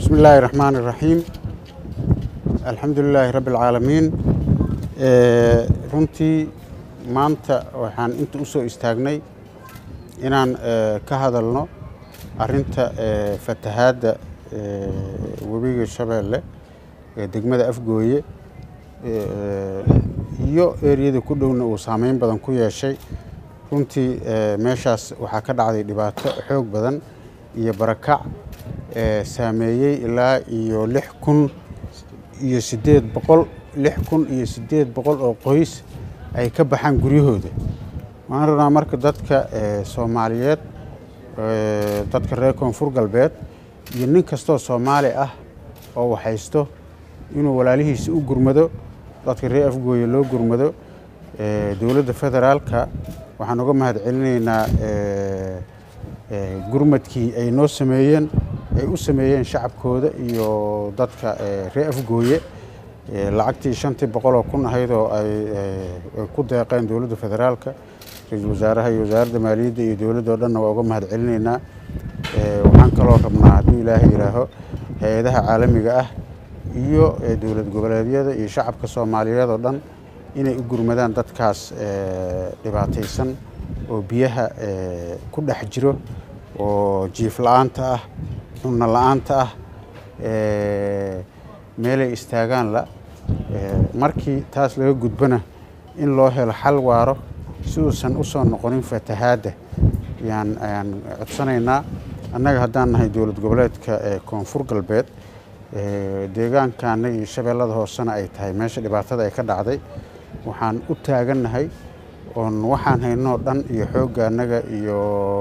bismi illaahi raxmaan iraxiim alxamdu lilaahi rabbi alcaalamiin runtii maanta waxaan inta u soo istaagnay inaan ka hadalno arinta fatahaadda webiga shabeelle ee degmada afgooye iyo eriyada ku dhowna uu saameyn badan ku yeeshay runtii meeshaas waxaa ka dhacday dhibaato xoog badan iyo barakac saameeyey ilaa iyo lix kun iyo siddeed boqol lix kun iyo siddeed boqol oo qoys ay ka baxaan guryahooda waxaan rabnaa marka dadka soomaaliyeed dadka reer koonfur galbeed iyo nin kastoo soomaali ah oo waxhaysto inuu walaalihiisa u gurmado dadka reer afgooye loo gurmado dowladda federaalka waxaan uga mahad celinaynaa gurmadkii ay noo sameeyeen ay u sameeyeen shacabkooda iyo dadka reer afgooye lacagtii shantii boqoloo kun ahayd oo ay ku deeqeen dowladda federaalka ra-iisul wasaaraha iyo wasaaradda maaliyadda iyo dowladda o dhanna waa uga mahad celinaynaa waxaan kaloo rabnaa hadduu ilaahay yidhaaho hay-adaha caalamiga ah iyo dowlad goboleedyada iyo shacabka soomaaliyeed oo dhan inay u gurmadaan dadkaas dhibaataysan oo biyaha ku dhex jiro oo jiif la-aanta ah cunno la-aanta ah meelay istaagaan la markii taas laga gudbana in loo helo xal waaro si uusan u soo noqonin fatahaadda yaan ayaan codsanaynaa annaga haddaan nahay dowlad goboleedka koonfur galbeed deegaanka annaga iyo shabeellada hoosena ay tahay meesha dhibaatada ay ka dhacday waxaan u taagannahay oon waxaan haynoo dhan iyo xoogga annaga iyo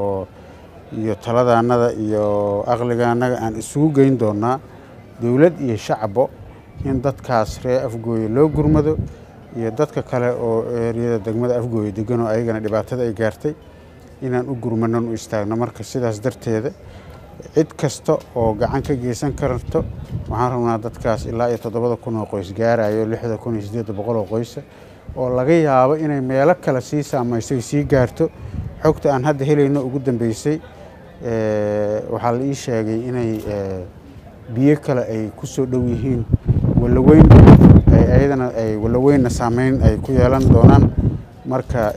iyo taladaannada iyo aqligaannaga aan isugu geyn doonnaa dowlad iyo shacbo in dadkaas reer afgooye loo gurmado iyo dadka kale oo eeriyada degmada afgooye deganoo ayagana dhibaatada ay gaartay inaan u gurmanon u istaagno marka sidaas darteeda cid kasta oo gacan ka geysan karto waxaan rabnaa dadkaas ilaa iyo toddobada kun oo qoys gaarayo lixda kun iyo siddeedda boqol oo qoysa oo laga yaabo inay meelo kale sii saamaysay sii gaarto xogta aan hadda helayno ugu dambeysay waxaa la ii sheegay inay biyo kale ay ku soo dhow yihiin walaweyn ayadana ay walaweynna saameyn ay ku yeelan doonaan marka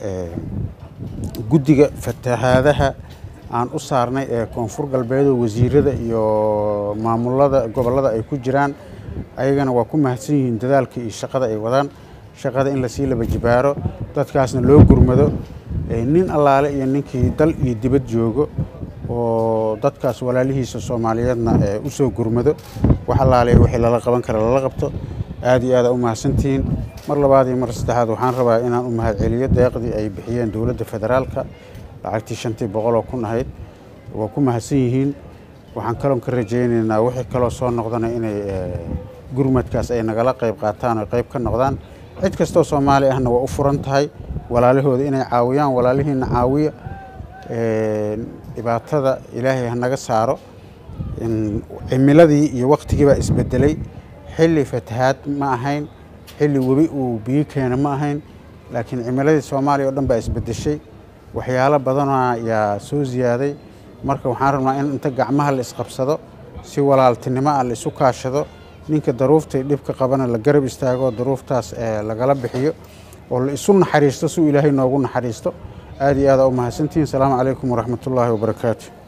guddiga fatahaadaha aan u saarnay ee koonfur galbeedoo wasiirada iyo maamulada gobollada ay ku jiraan ayagana waa ku mahadsan yihiin dadaalka iyo shaqada ay wadaan shaqada in lasii laba jibaaro dadkaasna loo gurmado nin allaale iyo ninkii dal iyo dibad joogo oo dadkaas walaalihiisa soomaaliyeedna u soo gurmado wax allaale wixii lala qaban kara lala qabto aad iyo aada u mahadsantihiin mar labaad iyo mar saddexaad waxaan rabaa inaan u mahad celiyo deeqdii ay bixiyeen dowladda federaalka lacagtii shantii boqol oo kun ahayd waa ku mahadsan yihiin waxaan kaloon ka rajaynaynaa wixii kaloo soo noqdana inay gurmadkaas ay nagala qayb qaataan oo qayb ka noqdaan cid kastoo soomaali ahna waa u furan tahay walaalahooda inay caawiyaan walaalihiina caawiya dhibaatada ilaahay ha naga saaro cimiladii iyo waktigii baa isbedelay xilli fatahaad ma ahayn xilli webi uu biyo keena ma ahayn laakiin cimiladii soomaaliya oo dhan baa isbedeshay waxyaalo badanaa yaa soo ziyaaday marka waxaan rabnaa in inta gacmaha la isqabsado si walaaltinimo ah la isu kaashado ninka daruuftay dhibka qabana la garab istaago daruuftaas lagala bixiyo oo la isu naxariisto si uu ilaahay noogu naxariisto aad iyo aada u mahadsantihiin asalaamu calaykum waraxmatullaahi wabarakaatu